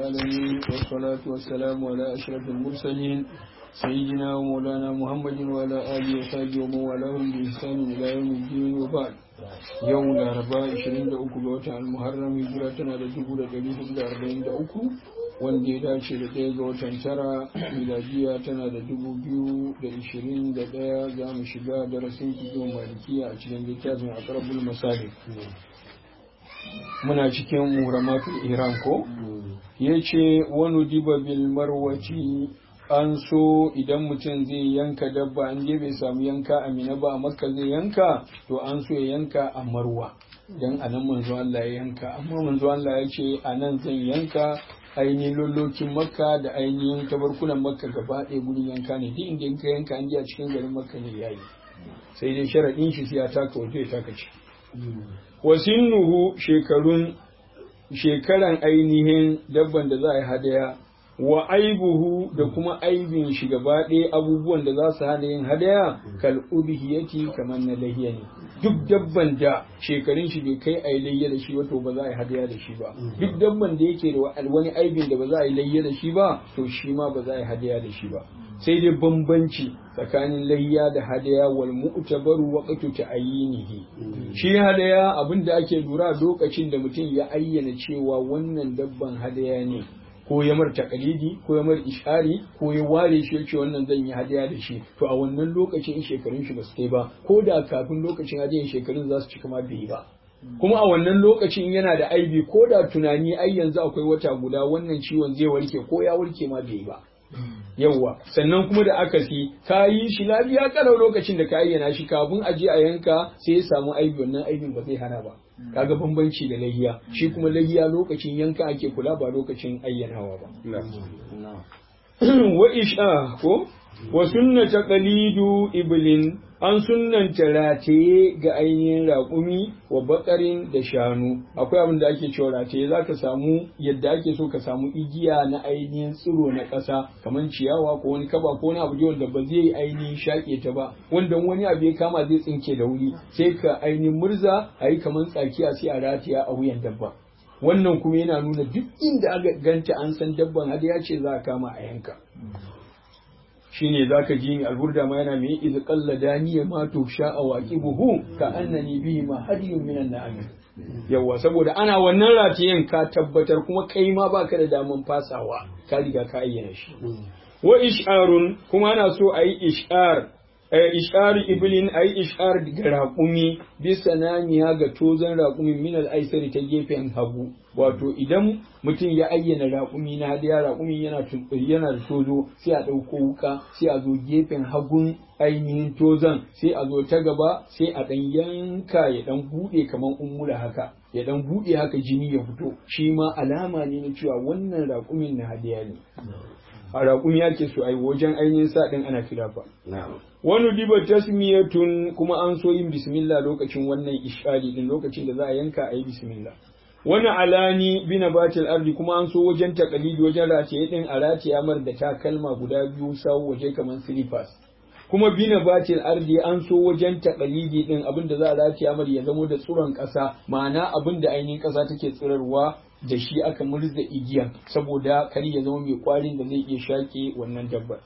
العالمين والصلاة والسلام على أشرف المرسلين سيدنا ومولانا محمد وعلى آله وصحبه ومن والاهم بإحسان إلى يوم الدين وبعد يوم الأربعاء 23 ga watan Al-Muharram hijira tana da 1443 wanda ya dace da ɗaya ga watan tara miladiya tana da 2021 za mu shiga darasin kizo malikiya a cikin littafin aqrabul masalik muna cikin muramatul iran ko yace wani diba bil marwaci an so idan mutum zai yanka dabba an je bai samu yanka a mina ba a makka zai yanka to an so ya yanka a marwa dan anan manzo Allah ya yanka amma manzo Allah ya ce anan zan yanka ainihin lullokin makka da ainihin tabarkunan makka gaba ɗaya gurin yanka ne duk inda ka yanka an je a cikin garin makka ne yayi sai dai sharaɗin shi sai ya taka wato ya taka ci wasinnuhu shekarun shekaran ainihin dabban da za a yi hadaya wa aibuhu da kuma aibin shi gaba ɗaya abubuwan da za su hana yin hadaya kal udhiyati kamar na lahiya ne duk dabban da shekarun shi bai kai a yi layya da shi ba to ba za a yi hadaya da shi ba duk dabban da yake da wani aibin da ba za a yi layya da shi ba to shi ma ba za a yi hadaya da shi ba sai dai bambanci tsakanin layya da hadaya wal mu'tabaru waqtu ta'yinihi shi hadaya abin da ake lura lokacin da mutum ya ayyana cewa wannan dabban hadaya ne ko ya mar takalidi ko ya mar ishari ko ya ware shi yace wannan zan yi hadiya da shi to a wannan lokacin shekarun shi ba su kai ba ko da kafin lokacin hadiyan shekarun za su cika ma bai ba kuma a wannan lokacin yana da aibi ko da tunani ai yanzu akwai wata guda wannan ciwon zai warke ko ya warke ma bai ba yawwa sannan kuma da aka si ka yi shi lafiya kalau lokacin da ka ayyana shi kafin a je a yanka sai ya samu aibi wannan aibin ba zai hana ba kaga bambanci da lahiya shi kuma lahiya lokacin yanka ake kula ba lokacin ayyanawa ba wa isha ko wa sunnata qalidu iblin an sunnanta rataye ga ainihin raƙumi wa bakarin da shanu akwai abin da ake cewa rataye za ka samu yadda ake so ka samu igiya na ainihin tsiro na ƙasa kamar ciyawa ko wani kaba ko wani abu wanda ba zai ainihin shaƙe ta ba wanda wani abu ya kama zai tsinke da wuri sai ka ainihin murza a yi kamar tsakiya sai a rataya a wuyan dabba wannan kuma yana nuna duk inda aka ganta an san dabban hada ya ce za a kama a yanka shine zaka ji ni alburda ma yana mai iz qalla daniya ma to sha buhu ka annani bihi ma hadiyun minan na'am yawa saboda ana wannan ratiyen ka tabbatar kuma kai ma baka da daman fasawa ka riga ka ayyana shi wa ish'arun kuma ana so ayi ish'ar ish'ar iblin ayi ish'ar ga raƙumi bisa naniya ga tozon raƙumin min al-aisari ta gefen hagu wato idan mutum ya ayyana raƙumi na hadiya raƙumi yana yana da tozo sai a ɗauko wuka sai a zo gefen hagun ainihin tozon sai a zo ta gaba sai a ɗan yanka ya ɗan buɗe kamar ummula haka ya ɗan buɗe haka jini ya fito shi ma alama ne na cewa wannan raƙumin na hadiya ne a raƙumi ake so ai wajen ainihin sa ɗin ana kilafa wani diba tasmiyatun kuma an so yin bismillah lokacin wannan ishari din lokacin da za a yanka a yi bismillah wani alani bina batil ardi kuma an so wajen takalidi wajen rataye din a rataye mar da takalma guda biyu sawu waje kamar slippers kuma bina batil ardi an so wajen takalidi din abin da za a rataye mar ya zamo da tsuron ƙasa ma'ana abin da ainihin ƙasa take tsirarwa da shi aka murza igiyan saboda kar ya zama mai kwarin da zai iya shaƙe wannan dabbar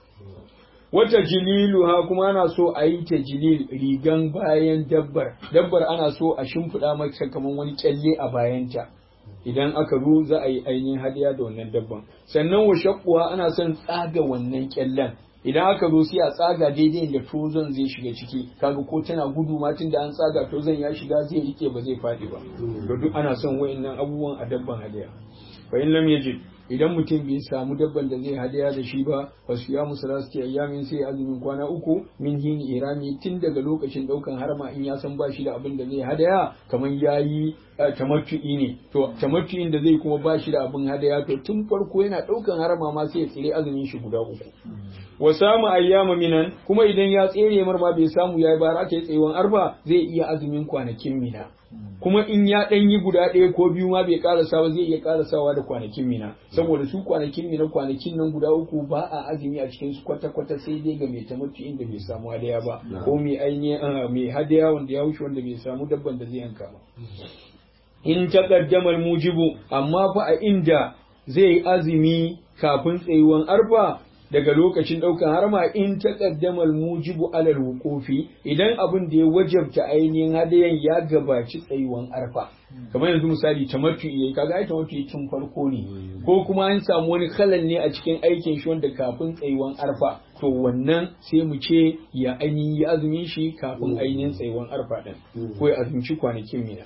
wata jililu ha kuma ana so a yi ta jilil rigan bayan dabbar dabbar ana so a shimfiɗa mata kamar wani kyalle a bayanta idan aka ru za a yi ainihin hadiya da wannan dabban sannan wa shakkuwa ana son tsaga wannan kyallen idan aka zo sai a tsaga daidai da tozon zai shiga ciki kaga ko tana gudu ma tun da an tsaga tozon ya shiga zai rike ba zai faɗi ba to duk ana son wayannan abubuwan a dabban hadiya fa in lam yajid idan mutum bai samu dabban da zai hadaya da shi ba fa siya musu rasu ayyamin sai azumin kwana uku min hini irami tun daga lokacin daukan harma in ya san ba shi da abin da zai hadaya kamar yayi tamattu'i ne to tamattu'in da zai kuma ba shi da abin hadaya to tun farko yana daukan harma ma sai ya tsire azumin shi guda uku wa samu ayyama minan kuma idan ya tsere mar ma bai samu yayi ba raka yi tsayuwan arba zai iya azumin kwanakin mina kuma in ya ɗan yi guda ɗaya ko biyu ma bai karasa ba zai iya karasawa da kwanakin mina saboda su kwanakin mina kwanakin nan guda uku ba a azumi a cikin su kwata kwata sai dai ga mai tamattu inda bai samu hadaya ba ko mai ainihin mai hadaya wanda ya wuce wanda bai samu dabban da zai yanka ba in taqaddama mujibu amma fa a inda zai azumi kafin tsayuwan arfa daga lokacin ɗaukan harma in ta ƙaddamar mujibu alal wuqufi idan abin da ya wajabta ainihin hadayan ya gabaci tsayuwan arfa kamar yanzu misali tamattu yayi kaga ai tamattu tun farko ne ko kuma an samu wani kalan ne a cikin aikin shi wanda kafin tsayuwan arfa to wannan sai mu ce ya ainihin yi azumin shi kafin ainihin tsayuwan arfa din ko ya azumci kwanakin mina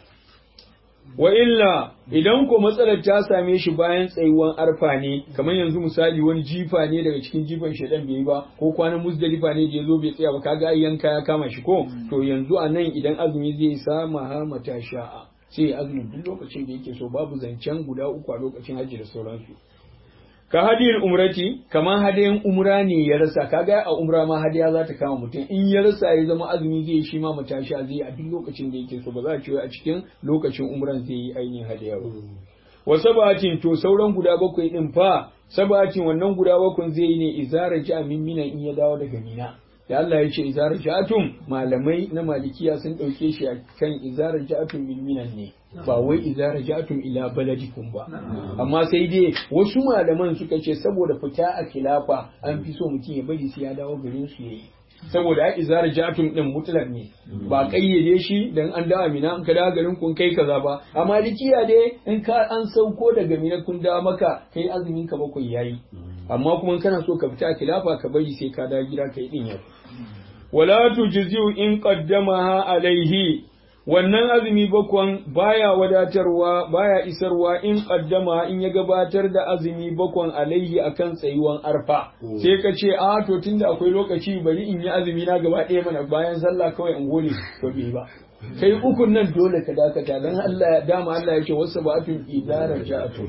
wa illa idan ko matsalar ta same shi bayan tsayuwan arfa ne kamar yanzu misali wani jifa ne daga cikin jifan shaidan bai yi ba ko kwanan musdalifa ne da ya zo bai tsaya ba kaga ai yanka ya kama shi ko to yanzu a nan idan azumi zai sama ha mata sha'a sai ya azumi duk lokacin da yake so babu zancen guda uku a lokacin hajji da sauransu ka hadiyar umrati kamar hadayen umra ne ya rasa kaga a umra ma hadiya za ta kama mutum in ya rasa ya zama azumi zai shi ma matasha zai a duk lokacin da yake so ba za a ce a cikin lokacin umran zai yi ainihin hadiya ba wa sabatin to sauran guda bakwai din fa sabatin wannan guda bakwai zai yi ne izara ja min mina in ya dawo daga mina da Allah ya ce izara ja'atum malamai na malikiya sun dauke shi a kan izara ja'atum min minan ne ba wai izara ja'atum ila baladikum ba amma sai dai wasu malaman suka ce saboda fita a khilafa an fi so mutum ya bari sai ya dawo garin su yayi saboda ai izara ja'atum din mutlaq ne ba kayyade shi dan an dawo mina an ka dawo garin kun kai kaza ba a malikiya dai in ka an sauko daga mina kun dawo maka kai azumin ka bakwai yayi amma kuma kana so ka fita a khilafa ka bari sai ka dawo gida kai din yau wala tujzi'u in qaddamaha alaihi wannan azumi bakwan baya wadatarwa baya isarwa in qaddama in ya gabatar da azumi bakwan alaihi akan tsayuwan arfa sai ka ce a to tunda akwai lokaci bari in yi azumi na gaba ɗaya mana bayan sallah kawai in gole to bai ba kai ukun nan dole ka dakata dan Allah dama Allah ya ce wasu ba'atun idara ja'atu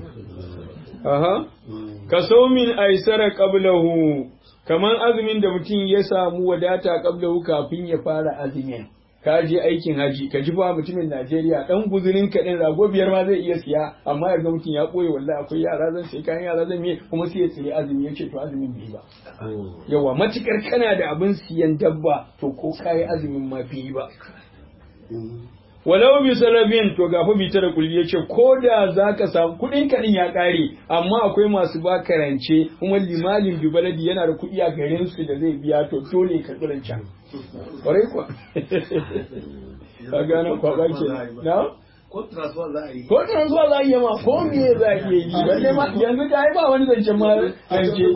aha ka saumin aisara qablahu kaman azumin da mutum ya samu wadata qablahu kafin ya fara azumin ka je aikin haji ka ji ba mutumin Najeriya dan guzurin ka din rago biyar ma zai iya siya amma ya ga mutum ya koyi wallahi akwai yara zan sai kayan yara zan yi kuma sai ya tsaye azumi yace to azumin bai ba yawa matukar kana da abin siyan dabba to ko kai azumin ma bai ba walau bi salabin to gafa bi da kulli yace ko da zaka samu kudin kadin ya kare amma akwai masu ba karance kuma limalin bi baladi yana da kudi a garin su da zai biya to dole ka tsirin can kwarai kuwa ka gane kwaba ke na ko transfer za a yi ko transfer za a yi ma ko me za a iya yi balle ma yanzu ka ba wani zancen ma zance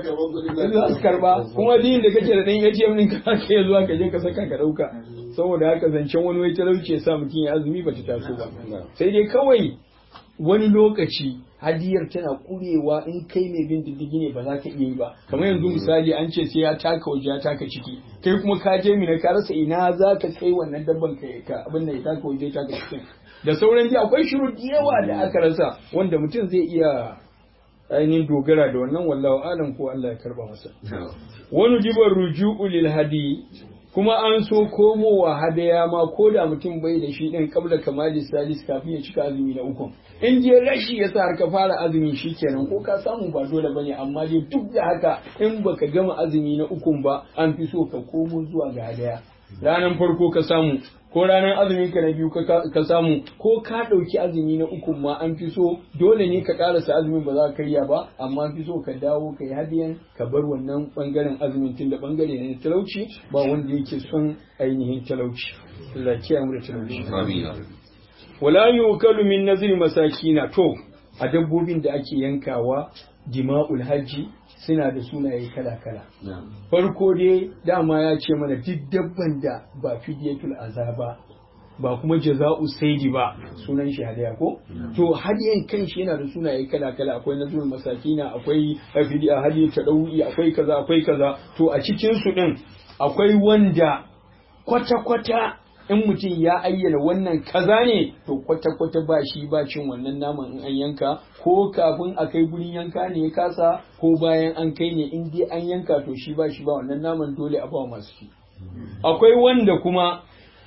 za su karba kuma din da kake da dan ATM din ka ke zuwa ka je ka saka ka dauka saboda haka zancen wani wai talauci ya sa mutum ya azumi ba ta taso ba sai dai kawai wani lokaci hadiyar tana kurewa in kai mai bin diddigi ne ba za ka iya yi ba kamar yanzu misali an ce sai ya taka waje ya taka ciki kai kuma ka je mina ka rasa ina za ka kai wannan dabban ka ka abin da ya taka waje ya taka cikin da sauran ji akwai shiru da yawa da aka rasa wanda mutum zai iya ainihin dogara da wannan wallahu alam ko Allah ya karba masa wani jibar ruju'u lil hadi kuma an so komowa hadaya ma ko da mutum bai da shi din kabla kamali salis kafin ya cika azumi na uku in je rashi ya sa har ka fara azumi shikenan ko ka samu ba dole bane amma dai duk da haka in baka gama azumi na ukun ba an fi so ka komo zuwa ga hadaya ranar farko ka samu ko ranar azumin ka na biyu ka samu ko ka ɗauki azumi na uku ma an fi so dole ne ka ƙarasa azumin ba za ka karya ba amma an fi so ka dawo ka yi hadiyan ka bar wannan ɓangaren azumin tun da ɓangare ne na talauci ba wanda yake son ainihin talauci Allah kiyaye mu da talauci wala yukalu min nazri masakina to a dabbobin da ake yankawa dima'ul hajji suna da sunaye kala-kala. Farko dai dama ya ce mana duk dabban da ba fidiyatul azaba ba kuma jaza'u saidi ba sunan shi hadiya ko to hadiyan kanshi yana da sunaye kala-kala akwai nazul masakina akwai fidiya hadiya tadawi akwai kaza akwai kaza to a cikin su din akwai wanda kwata-kwata in mutum ya ayyana wannan kaza ne to kwata-kwata ba shi ba cin wannan naman in an yanka ko kafin a kai gurin yanka ne ya kasa ko bayan an kai ne in dai an yanka to shi ba shi ba wannan naman dole a ba masu shi akwai wanda kuma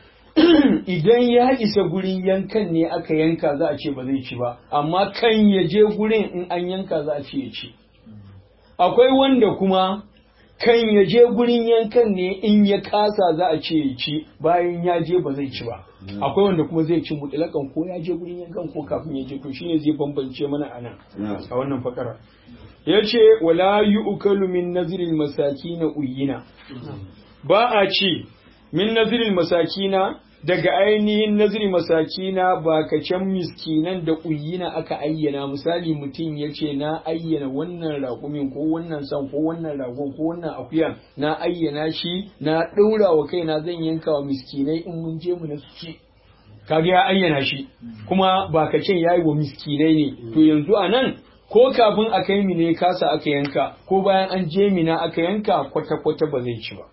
idan ya isa gurin yankan ne aka yanka za a ce ba zai ci ba amma kan ya je gurin in an yanka za a ce ya ci akwai wanda kuma kan ya je gurin yankan ne in ya kasa za a ce ya ci bayan ya je ba zai ci ba akwai wanda kuma zai ci mutlakan ko ya je gurin yankan ko kafin ya je to shine zai bambance mana anan a wannan fakara yace wala yu'kalu min nazril masakina uyina ba a ci min nazril masakina daga ainihin nazri masakina ba ka can miskinan da uyina aka ayyana misali mutum ya ce na ayyana wannan raƙumin ko wannan san ko wannan ragon ko wannan akuyan na ayyana shi na ɗaura wa kaina zan yanka wa miskinai in mun je mu na su ci kaga ya ayyana shi kuma ba ka ce yayi wa miskinai ne to yanzu a nan ko kafin a kai mi ne kasa aka yanka ko bayan an je mina aka yanka kwata-kwata ba zai ci ba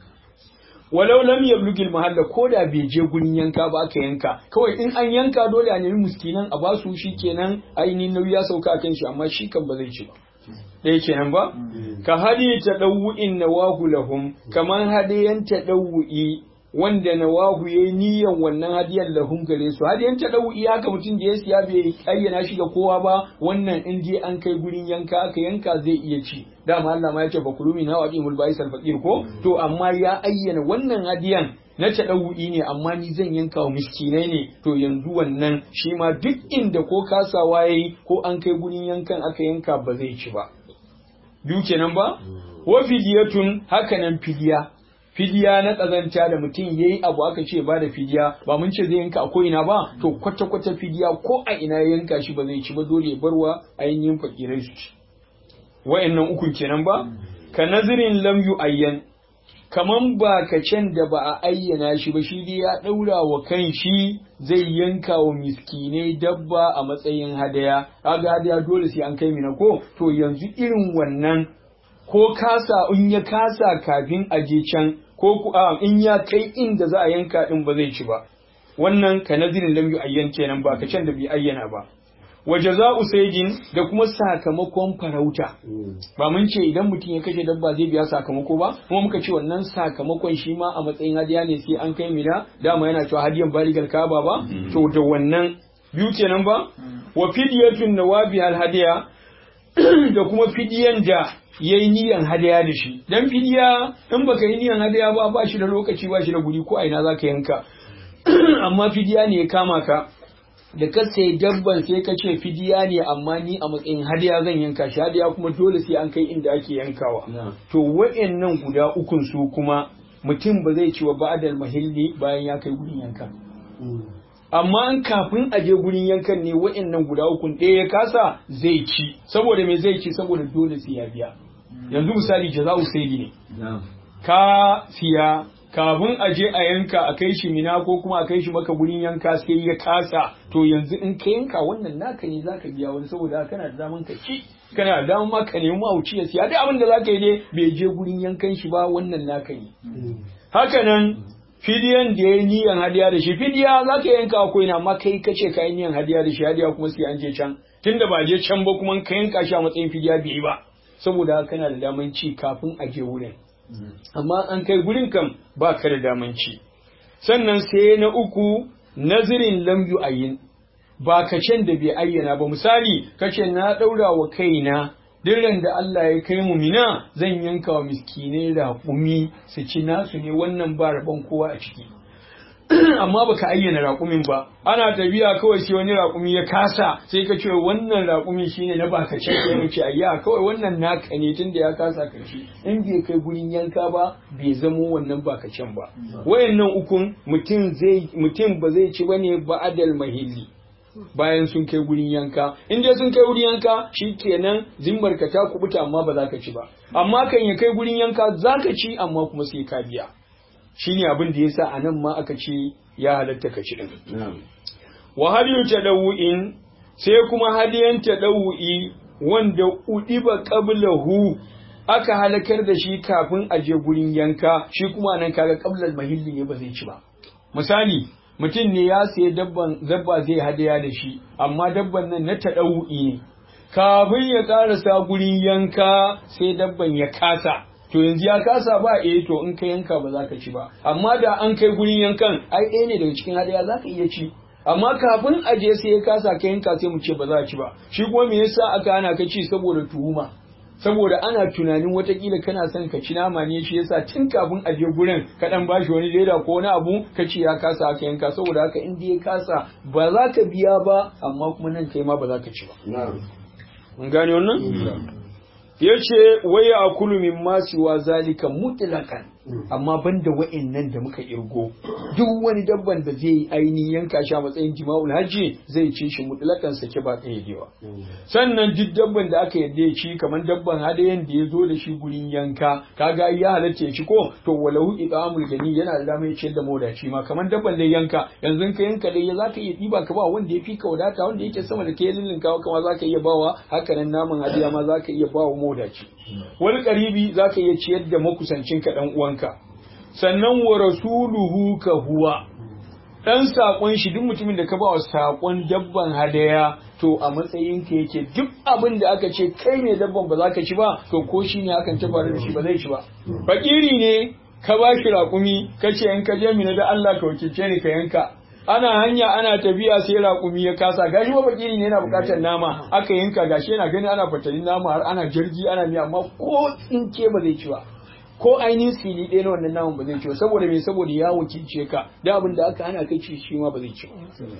walau lam yablughi mahalla ko da bai je gurin yanka ba aka yanka kawai in an yanka dole a nemi muskinan a basu shi kenan ainihin nauyi ya sauka kan shi amma shi kan ba zai ci ba ɗaya kenan ba ka hadi ta ɗau'in nawahu lahum kamar hadiyan ta ɗau'i wanda nawahu yayi niyyar wannan hadiyar lahum gare su hadiyan ta ɗau'i haka mutum da ya siya bai ayyana shi ga kowa ba wannan in je an kai gurin yanka aka yanka zai iya ci dama Allah ma ya ce bakulu min hawa imul ba'is al faqir ko to amma ya ayyana wannan hadiyan na taɗawu'i ne amma ni zan yanka wa miskinai ne to yanzu wannan shi ma duk inda ko kasawa yayi ko an kai gurin yankan aka yanka ba zai ci ba biyu kenan ba wa fidiyatun hakanan fidiya fidiya na ƙazanta da mutum yayi abu aka ce ba da fidiya ba mun ce zai yanka a ko ina ba to kwata kwata fidiya ko a ina yanka shi ba zai ci ba dole barwa ainihin fakirai su ci wa'annan ukun kenan ba ka nazirin lam ayyan kaman ba ka can da ba a ayyana shi ba shi dai ya ɗaura wa kan shi zai yanka wa miskinai dabba a matsayin hadaya kaga hadaya dole sai an kai mina ko to yanzu irin wannan ko kasa in ya kasa kafin a je can ko in ya kai inda za a yanka din ba zai ci ba wannan ka nazirin lam ayyan kenan ba ka can da bai ayyana ba wa jaza'u saydin da kuma sakamakon farauta ba mun ce idan mutum ya kashe dabba zai biya sakamako ba kuma muka ce wannan sakamakon shi ma a matsayin hadiya ne sai an kai mina dama yana cewa hadiyan baligal kaba ba to da wannan biyu kenan ba wa fidyatun nawabi al hadiya da kuma fidiyan da yayi niyan hadiya da shi dan fidiya in baka yi niyan hadiya ba ba shi da lokaci ba shi da guri ko a ina zaka yanka amma fidiya ne ya kama ka da ka sai dabban sai ka ce fidiya ne amma ni a matsayin hadiya zan yanka shi hadiya kuma dole sai an kai inda ake yankawa to wa'annan guda ukun su kuma mutum ba zai ci wa ba'dal mahilli bayan ya kai gurin yanka amma an kafin a je gurin yankan ne wa'annan guda ukun ɗaya ya kasa zai ci saboda me zai ci saboda dole sai ya biya yanzu misali jaza'u sayyidi ne ka siya kafin a je a yanka a kai shi mina ko kuma a kai shi maka gurin yanka sai ya kasa to yanzu in ka yanka wannan naka ne zaka biya wani saboda kana da daman ka ci kana da daman ma ka nemi mawuci ya siya duk abin da zaka yi dai bai je gurin yankan shi ba wannan naka ne haka nan fidiyan da ya yi niyan hadiya da shi fidiya za ka yanka akwai na amma kai ka ce ka yi niyan hadiya da shi hadiya kuma sai an je can tunda ba je can ba kuma ka yanka shi a matsayin fidiya bai yi ba saboda kana da daman ci kafin a je wurin amma an kai gurin kam ba ka da daman ci sannan sai na uku nazirin lam ayin ba ka can da bai ayyana ba misali kace na daura wa kaina dirran da Allah ya kai mu mina zan yanka wa miskinai raƙumi su ci nasu ne wannan ba rabon kowa a ciki amma baka ayyana raƙumin ba ana tafiya kawai sai wani raƙumi ya kasa sai ka ce wannan raƙumi shine na baka ce sai mu ce ayya kawai wannan naka ne tunda ya kasa ka ci in bai kai gurin yanka ba bai zamo wannan baka can ba wayannan ukun mutum zai mutum ba zai ci bane ba adal mahilli bayan sun kai gurin yanka in dai sun kai gurin yanka shikenan zimmar ka ta kubuta amma ba za ka ci ba amma kan ya kai gurin yanka za ka ci amma kuma sai ka biya shine abin da yasa anan ma aka ce ya halatta ka ci din wa hadiyu tadawu'in sai kuma hadiyan tadawu'i wanda udiba qablahu aka halakar da shi kafin a je gurin yanka shi kuma nan kaga qablal mahilli ne ba zai ci ba misali mutum ne ya sayi dabban dabba zai hadaya da shi amma dabban nan na taɗau'i ne kafin ya ƙarasa gurin yanka sai dabban ya kasa to yanzu ya kasa ba eh to in ka yanka ba za ka ci ba amma da an kai gurin yankan ai ɗaya ne daga cikin hadaya za ka iya ci amma kafin a je sai ya kasa ka yanka sai mu ce ba za a ci ba shi kuma me yasa aka hana ka ci saboda tuhuma saboda ana tunanin watakila kana son ka ci nama ne shi yasa tun kafin a je gurin ka dan bashi wani leda ko wani abu ka ce ya kasa aka yanka saboda haka in ya kasa ba za ka biya ba amma kuma nan kai ma ba za ka ci ba mun gane wannan ya ce waya a kulu min masu wa zalika mutlakan amma banda wa'annan da muka irgo duk wani dabban da zai aini yanka shi a matsayin jima'ul hajji zai ci shi mutlakan sake ba kayyadewa sannan duk dabban da aka yadda ya ci kamar dabban hadayen da ya zo da shi gurin yanka kaga ya halatta ya ci ko to walahu iqamul gani yana da damar ciyar da mawadaci ma kamar dabban da yanka yanzu ka yanka dai zaka iya diba ka ba wanda ya fi ka wadata wanda yake sama da kai lillinka kama zaka iya bawa haka nan naman hadiya ma zaka iya bawa mawadaci wani karibi zaka iya ciyar da makusancin ka dan uwanka sannan wa rasuluhu ka huwa dan sakon shi duk mutumin da ka ba wa sakon dabban hadaya to a matsayin ka yake duk abin da aka ce kai ne dabban ba za ka ci ba to ko shi ne akan ta faru da shi ba zai ci ba fakiri ne ka ba shi raƙumi ka ce in ka je mina da Allah ka wakilce ni ka yanka ana hanya ana tafiya sai raƙumi ya kasa gashi ba fakiri ne yana buƙatar nama aka yanka gashi yana gani ana fatalin nama har ana jirgi ana miya amma ko tsinke ba zai ci ba ko ainihin sili ɗaya na wannan naman ba zai ci ba saboda me saboda ya wakilce ka da abin da aka hana kai ci shi ma ba zai ci ba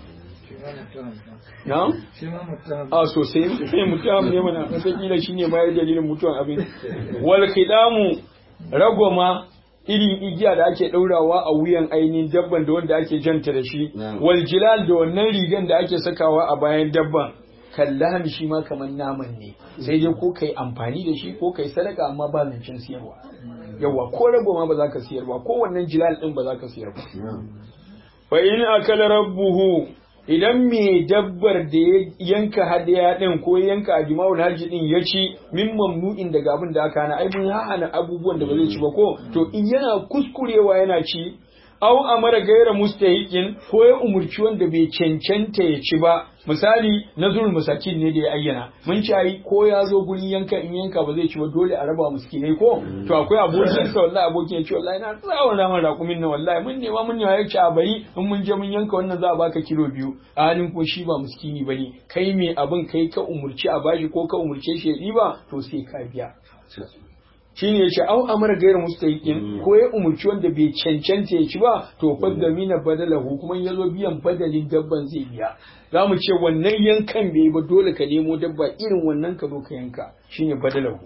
na? a sosai mutum ne mana wataƙila shi ne ma ya dalilin mutuwan abin wal khidamu ragoma irin igiya da ake ɗaurawa a wuyan ainihin dabban da wanda ake janta da shi wal jilal da wannan rigan da ake sakawa a bayan dabban kallaham shi ma kamar naman ne sai dai ko kai amfani da shi ko kai sadaka amma ba zancen siyarwa yawa ko rago ma ba za ka siyar ba ko wannan jilal din ba za ka siyar ba fa in akala rabbuhu idan me dabbar da ya yanka hadaya din ko yanka ajma'ul hajji din ya ci min mamnu'in daga abin da aka hana ai mun hana abubuwan da ba zai ci ba ko to in yana kuskurewa yana ci aw amara gaira mustahiqin ko ya umurci wanda bai cancanta ya ci ba misali nazrul masakin ne da ya ayyana mun ci ai ko ya zo gurin yanka in yanka ba zai ci ba dole a raba miskinai ko to akwai abokin sa wallahi abokin ya ce wallahi na tsawon raman rakumin nan wallahi mun nema mun nema ya ci a bari in mun je mun yanka wannan za a baka kilo biyu a halin ko shi ba miskini bane kai me abin kai ka umurci a bashi ko ka umurce shi ya ɗiba to sai ka biya shine yace au amara gairu mustahiqin ko ya umurci wanda bai cancanta ya ci ba to fadda mina badalahu kuma ya zo biyan badalin dabban zai biya za mu ce wannan yankan bai ba dole ka nemo dabba irin wannan ka zo ka yanka shine badalahu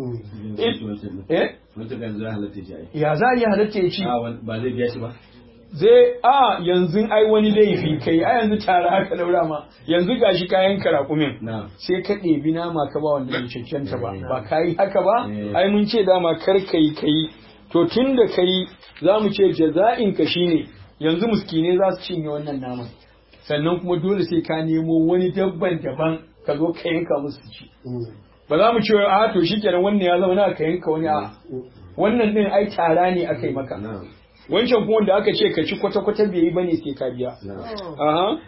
ya za a yi halatta ya ci ba zai biya shi ba zai a yanzu ai wani laifi kai a yanzu tare haka daura ma yanzu gashi kayan karakumin sai ka ɗebi nama ka ba wanda bai cancanta ba ba ka yi haka ba ai mun ce dama kar ka yi ka yi to tun da ka yi za mu ce jaza'in ka shine yanzu muskine za su cinye wannan naman sannan kuma dole sai ka nemo wani dabban daban ka zo ka yanka musu ci ba za mu ce a to shikenan wannan ya zama na ka yanka wani a wannan din ai tara ne aka yi maka wancan kuma da aka ce ka ci kwata-kwata bai yi bane sai ka biya. Aha.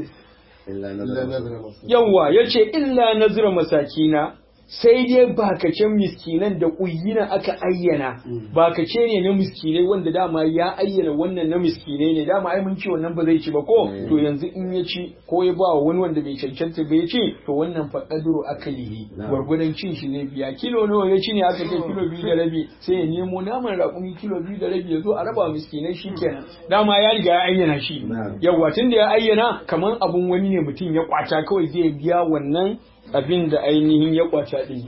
Yawwa ya ce illa nazira masakina sai dai bakacen miskinan da ƙuyina aka ayyana bakace ne na miskinai wanda dama ya ayyana wannan na miskinai ne dama ai mun ce wannan ba zai ci ba ko to yanzu in ya ci ko ya ba wani wanda bai cancanta bai ci to wannan fa qadru akalihi gwargwadon cin shi zai biya kilo nawa ya ci ne aka ce kilo biyu da rabi sai ya nemo naman raƙumi kilo biyu da rabi ya zo a raba miskinai shi kenan dama ya riga ya ayyana shi yawa tun da ya ayyana kamar abun wani ne mutum ya kwata kawai zai biya wannan abin da ainihin ya kwata din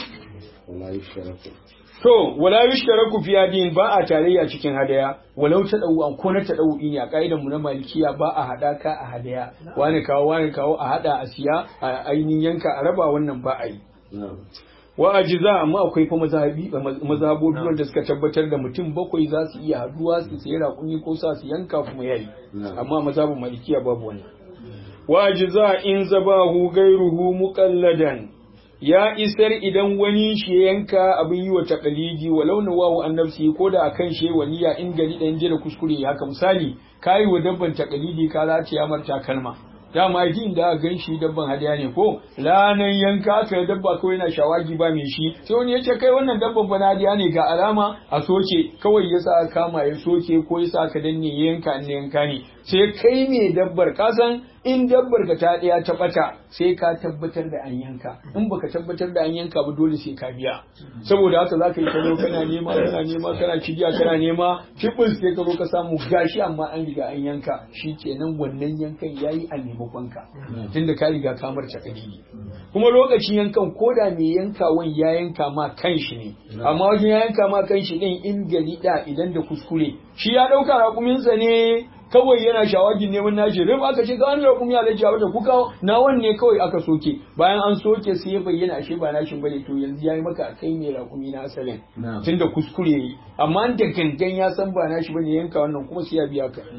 To, wala yushtaraku fi hadin ba a tarayya cikin hadaya, walau ta dau an ko na ta dau ne a kaidan mu na malikiya ba a hadaka a hadaya. Wani kawo wani kawo a hada a siya a ainihin yanka a raba wannan ba a yi. Wa ajiza amma akwai fa mazhabi mazhabobi wanda suka tabbatar da mutum bakwai za su iya haduwa su sayi raƙumi ko sa su yanka kuma yayi. Amma mazhabin malikiya babu wannan. Wa ajiza in zabahu gairuhu muqalladan ya isar idan wani shi ya yanka abin yi wa takalidi walau na wawu an nafsi ko da akan shi waliya in gari ɗan jira kuskure haka misali kayi wa dabban takalidi ka za ta yamar takalma dama jin da gan shi dabban hadiya ne ko ranan yanka aka dabba kawai yana shawagi ba mai shi sai wani ya ce kai wannan dabban ba hadiya ne ga alama a soke kawai ya sa kama ya soke ko ya sa ka danne ya yanka ne yanka ne sai kai ne dabbar ka san in dabbar ka ta ɗaya ta ɓata sai ka tabbatar da an yanka in baka tabbatar da an yanka ba dole sai ka biya saboda haka za ka yi kano kana nema kana nema kana cigiya kana nema kibis sai ka zo ka samu gashi amma an riga an yanka shi kenan wannan yankan yayi a maimakon ka tunda ka riga ka marce kadidi kuma lokacin yankan ko da mai yankawan ya yanka ma kan shi ne amma wajen ya yanka ma kan shi din in gari da idan da kuskure shi ya ɗauka raƙuminsa ne kawai yana shawagin neman nashi rim aka ce ga wani raƙumi ya lajiya wata kuka na wanne kawai aka soke bayan an soke sai ya bayyana ashe ba nashin bane to yanzu yayi maka a kai mai raƙumi na asalin tunda kuskure yi amma da gangan ya san ba nashi bane yanka wannan kuma sai ya biya ka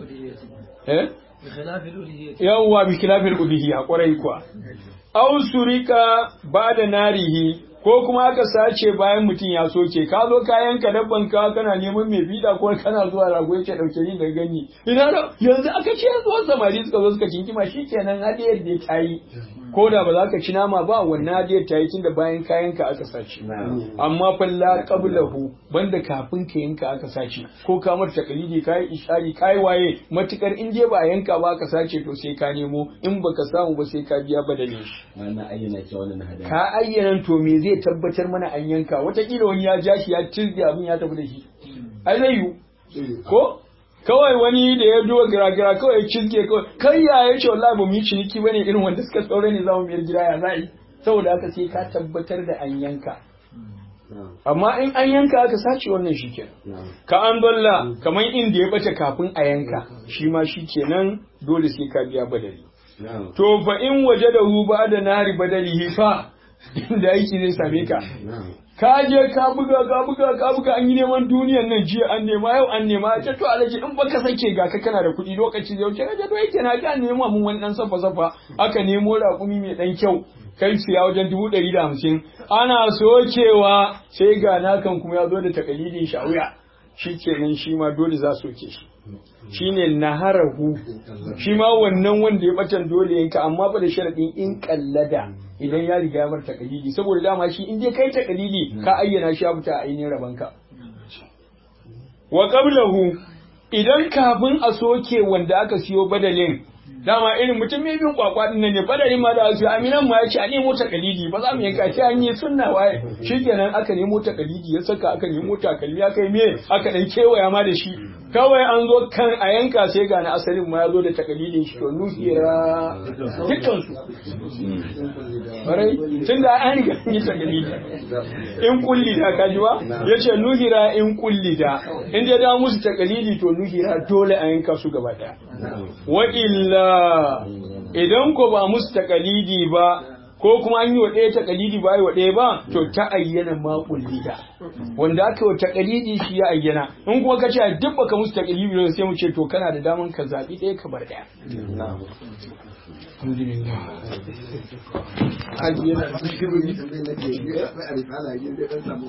eh yawwa bi khilafil ubihiyya kwarai kuwa aw surika ba da narihi ko kuma aka sace bayan mutum ya soke ka zo ka yanka dabban ka kana neman mai bida ko kana zuwa rago yake dauke ni da gani ina da yanzu aka ce zuwa samari suka zo suka kinkima shikenan hadiyar da ta yi ko da ba za ka ci nama ba wannan hadiyar ta yi tunda bayan ka yanka aka sace amma falla qablahu banda kafin ka yanka aka sace ko ka mar takalidi kai ishari kai waye matukar in je ba yanka ba aka sace to sai ka nemo in baka samu ba sai ka biya badalin shi wannan ayyana ce wannan hadaya ka ayyana to me zai tabbatar mana an yanka watakila wani ya ja shi ya tirge abin ya tafi da shi ai zai yiwu ko kawai wani da ya duwa gira-gira kawai ya cizge kawai kai ya ya ce wallahi ba mu yi ciniki bane irin wanda suka tsore ne za mu biyar gida ya za'i saboda haka sai ka tabbatar da an yanka amma in an yanka aka sace wannan shi kenan ka an dalla kamar inda ya bace kafin a yanka shi ma shi kenan dole sai ka biya badali to fa in waje da hu ba da nari badalihi fa inda aiki zai same ka ka je ka buga ka buga ka buga an yi neman duniyan nan jiya an nema yau an nema ce to alaji in baka sake ga ka kana da kuɗi lokaci zai wuce kaje to yake na ka nema mun wani dan safa safa aka nemo raƙumi mai dan kyau kai siya wajen dubu ɗari da hamsin ana sokewa sai ga nakan kuma ya zo da takalidin shawuya shi kenan shi ma dole za soke shi shine naharahu shi ma wannan wanda ya batan dole yanka amma ba da sharadin in kallada idan ya riga ya bar takalidi saboda dama shi in dai kai takalidi ka ayyana shi fita a ainihin rabanka wa qablahu idan kafin a soke wanda aka siyo badalin dama irin mutum mai bin kwakwa din nan ne badalin ma da su aminan ma ya ce a nemo takalidi ba za mu yanka shi an yi sunna waye shikenan aka nemo takalidi ya saka aka nemo takalmi aka yi me aka dan kewaya ma da shi kawai an zo kan a yanka sai ga na asalin ma ya zo da takalidin shi to nuhira dukkan su barai tun da an riga an yi takalidi in kulli da kaji ba yace nuhira in kulli da in dai da musu takalidi to nuhira dole a yanka su gaba daya wa illa idan ko ba musu takalidi ba ko kuma an yi wa ɗaya takalidi ba yi wa ɗaya ba to ta ayyana ma kullida wanda aka yi wa takalidi shi ya ayyana in kuma ka ce duk baka musu takalidi ba sai mu ce to kana da daman ka zaɓi ɗaya ka bar ɗaya alhamdulillah